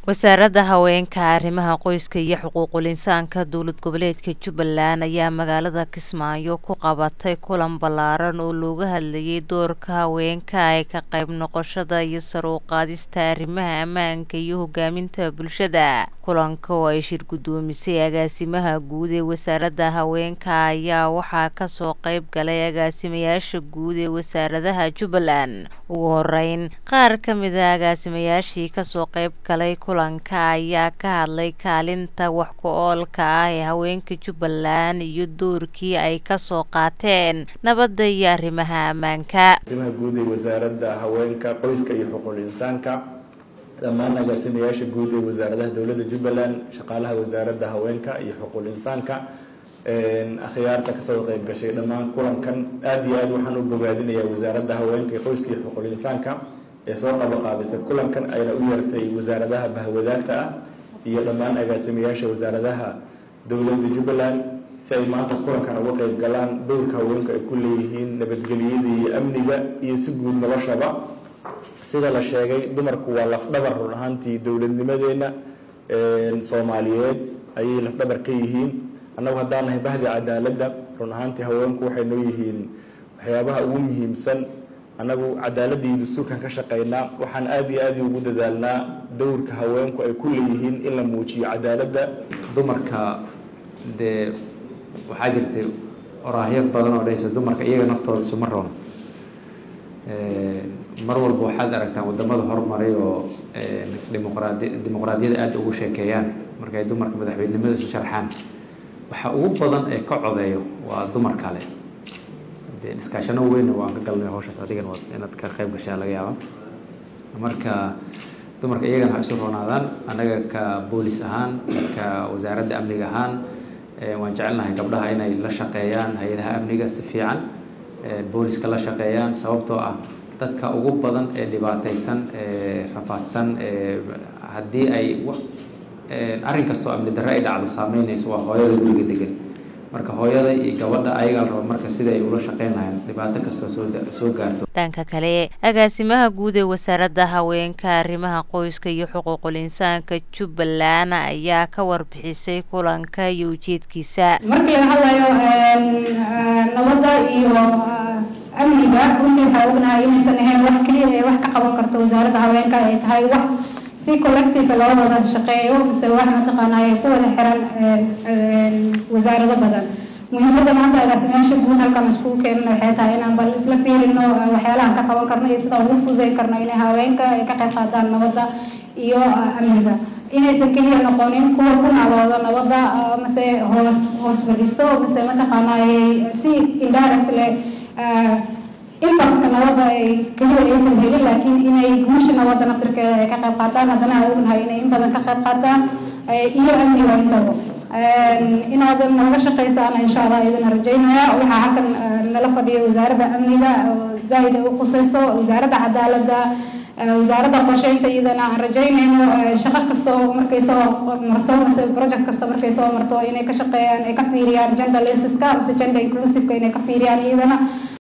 wasaaradda haweenka arrimaha qoyska iyo xuquuqul insaanka dowlad goboleedka jubbaland ayaa magaalada kismaayo ku qabatay kulan ballaaran oo looga hadlayay doorka haweenka ee ka qayb noqoshada iyo sar u qaadista arrimaha ammaanka iyo hogaaminta bulshada kulanka oo ay shir guddoomisay agaasimaha guud ee wasaaradda haweenka ayaa waxaa kasoo qayb galay agaasimayaasha guud ee wasaaradaha jubbaland ugu horeyn qaar ka mid a agaasimayaashii kasoo qayb galay kulanka ayaa ka hadlay kaalinta wax ku oolka ah ee haweenka jubbaland iyo doorkii ay kasoo qaateen nabadda iyo arrimaha ammaanka agaasimaha guud ee wasaaradda haweenka qoyska iyo xuquuqul insaanka dhammaan agaasimayaasha guud ee wasaaradaha dowladda jubbaland shaqaalaha wasaaradda haweenka iyo xuquuqul insaanka akhyaarta kasoo qayb gashay dhammaan kulankan aada iyo aad waxaan u bogaadinayaa wasaaradda haweenka iyo qoyska iyo xuquuqul insaanka ee soo qabaqaabisay kulankan ayna u yeertay wasaaradaha bahwadaagta ah iyo dhammaan agaasimayaasha wasaaradaha dowladda jubbaland si ay maanta kulankan uga qayb galaan dowrka haweenka ay ku leeyihiin nabadgelyada iyo amniga iyo si guud noloshaba sida la sheegay dumarku waa lafdhabar run ahaantii dowladnimadeenna soomaaliyeed ayay lafdhabar ka yihiin annagu haddaan nahay bahdi cadaaladda run ahaantii haweenku waxay noo yihiin waxyaabaha ugu muhiimsan annagu cadaaladda iyo dastuurkan ka shaqaynaa waxaan aada iyo aada ugu dadaalnaa dowrka haweenku ay ku leeyihiin in la muujiyo cadaaladda dumarka dee waxaa jirtay oraahyo badan oo dhahaysa dumarka iyaga naftooda isuma roon mar walba waxaad aragtaan wadamada horumaray oo dimuqraadi dimuqraadiyada aada ugu sheekeeyaan markay dumarka madaxweynenimada isu sharxaan waxa ugu badan ee ka codeeyo waa dumar kale dee iskaashano weyn waan ka galnay hawshaas adigan waad inaad ka qayb gashaa laga yaaba marka dumarka iyagana ha isu roonaadaan annaga ka boolis ahaan ka wasaaradda amniga ahaan waan jecelnahay gabdhaha inay la shaqeeyaan hay-adaha amniga si fiican booliska la shaqeeyaan sababtoo ah dadka ugu badan ee dhibaataysan ee rafaadsan haddii ay arrin kastoo amni darre ay dhacdo saameynayso waa hooyada guriga degan marka hooyada iyo gabadha ayagaa raba marka sida ay ula shaqeyn lahayn dhibaato kastoo soo gaarto dhanka kale agaasimaha guud ee wasaaradda haweenka arrimaha qoyska iyo xuquuqul insaanka jubbaland ayaa ka warbixisay kulanka iyo ujeedkiisa markii laga hadlayo nabadda iyo amniga runtii waxaa ognahay inaysan ahayn wax keliya ee wax ka qaban karto wasaaradda haweenka ay tahay wax si collective loo wada shaqeeyo mise wax mataqaanaa ay ku wada xiran wasaarado badan muhiimadda maanta agaasimayaasha guud halkan iskugu keenana waxay tahay inaan bal isla fiirino waxyaalahan ka qaban karno iyo sida ugu fududeyn karno inay haweenka ay ka qayb qaadaan nabadda iyo amniga inaysan keliya noqonin kuwa ku naalooda nabadda mase hoos fadhiisto mase mataqaanaa si indirect leh impactka nabadda ay keliya aysan helin laakiin inay guusha nabadda naftirkeeda ay ka qayb qaataan haddana aan ognahay inay in badan ka qayb qaataan iyo amniga intaba inaad naga shaqaysaana insha allah idina rajaynaya waxaa halkan nala fadhiyo wasaaradda amniga zaaid ay u qusayso wasaaradda cadaaladda wasaaradda qorsheynta iyadana aan rajaynayno shaqo kasta oo markay soo marto mase project kasta markay soo marto inay ka shaqeeyaan ay ka fiiriyaan gender lensiska mase gender inclusiveka inay ka fiiriyaan iyadana